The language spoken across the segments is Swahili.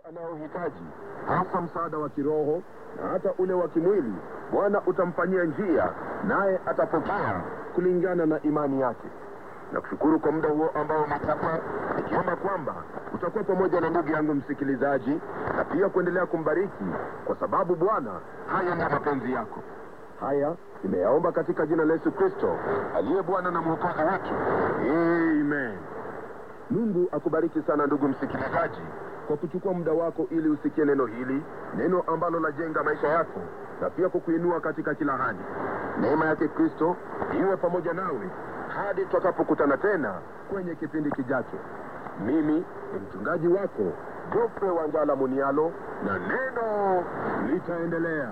anayohitaji hasa msaada wa kiroho na hata ule wa kimwili, Bwana utamfanyia njia, naye atapokea kulingana na imani yake. Na kushukuru kwa muda huo ambao umekupa, nikiomba kwamba utakuwa pamoja na ndugu yangu msikilizaji, na pia kuendelea kumbariki, kwa sababu Bwana, haya ndiyo mapenzi yako. Haya nimeyaomba katika jina la Yesu Kristo aliye Bwana na mwokozi wetu, amen. Mungu akubariki sana ndugu msikilizaji kwa kuchukua muda wako ili usikie neno hili, neno ambalo lajenga maisha yako na pia kukuinua katika kila hali. Neema yake Kristo iwe pamoja nawe hadi tutakapokutana tena kwenye kipindi kijacho. Mimi ni mchungaji wako Jofre Wanjala Munialo, na neno litaendelea.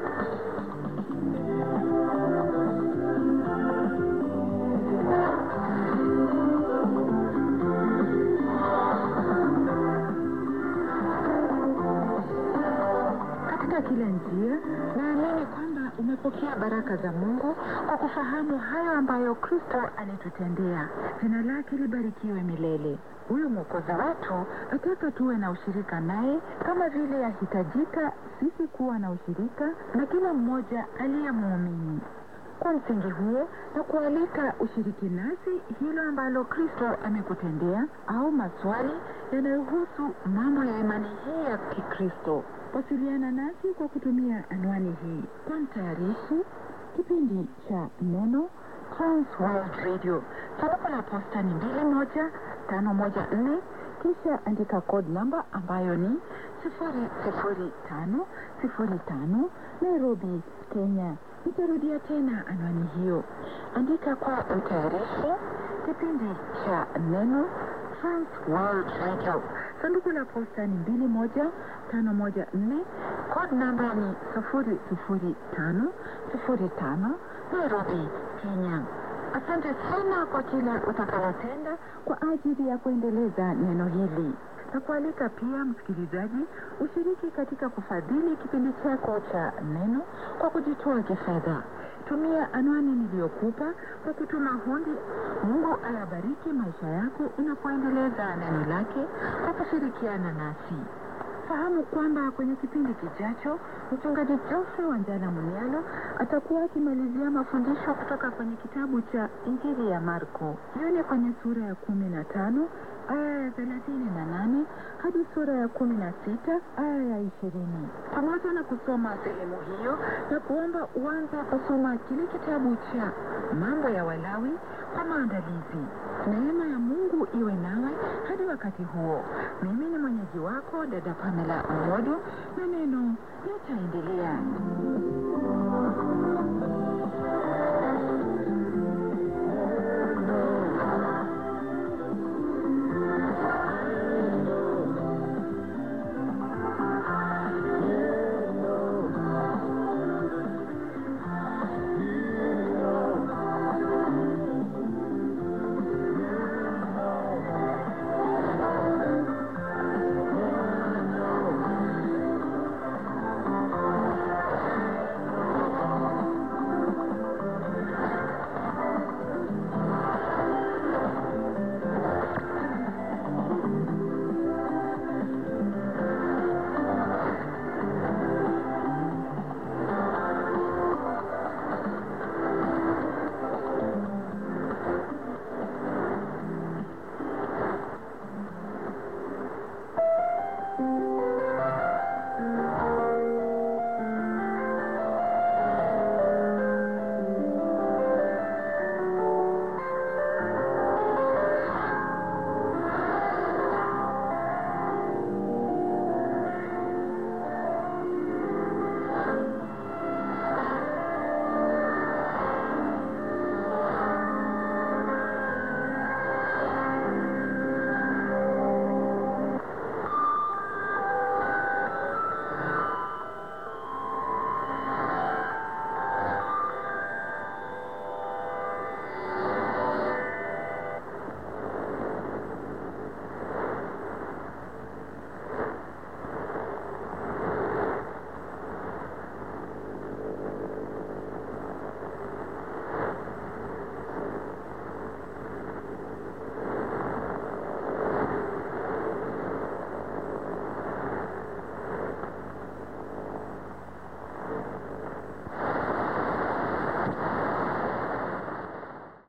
Katika kila njia, naamini kwamba umepokea baraka za Mungu kwa kufahamu hayo ambayo Kristo alitutendea. Jina lake libarikiwe milele. Huyu mwokozi wetu ataka tuwe na ushirika naye kama vile yahitajika sisi kuwa na ushirika na kila mmoja aliye muumini. Kwa msingi huo na kualika ushiriki nasi hilo ambalo Kristo amekutendea au maswali yanayohusu mambo ya imani hii ya Kikristo. Wasiliana nasi kwa kutumia anwani hii. Kwa mtayarishi kipindi cha Neno Trans World Radio, sanduku la posta ni mbili moja tano moja nne kisha andika code namba ambayo ni sifuri sifuri tano sifuri tano Nairobi, Kenya. Nitarudia tena anwani hiyo, andika kwa mtayarishi kipindi cha Neno Trans World Radio, sanduku la posta ni mbili moja tano moja nne code namba ni sifuri sifuri tano sifuri tano Nairobi, Kenya. Asante sana kwa kile utakalotenda kwa ajili ya kuendeleza neno hili na kualika pia msikilizaji ushiriki katika kufadhili kipindi chako cha neno kwa kujitoa kifedha. Tumia anwani niliyokupa kwa kutuma hundi. Mungu ayabariki maisha yako unapoendeleza neno lake kwa kushirikiana nasi. Fahamu kwamba kwenye kipindi kijacho mchungaji Geoffrey Wanjala Munialo atakuwa akimalizia mafundisho kutoka kwenye kitabu cha Injili ya Marko. Hiyo ni kwenye sura ya kumi na tano aya ya thelathini na nane hadi sura ya kumi na sita aya ya ishirini. Pamoja na kusoma sehemu hiyo na kuomba uanze kusoma kile kitabu cha Mambo ya Walawi kwa maandalizi. Neema ya Mungu iwe nawe hadi wakati huo. Mimi ni mwenyeji wako dada Pamela Omodo, na neno litaendelea.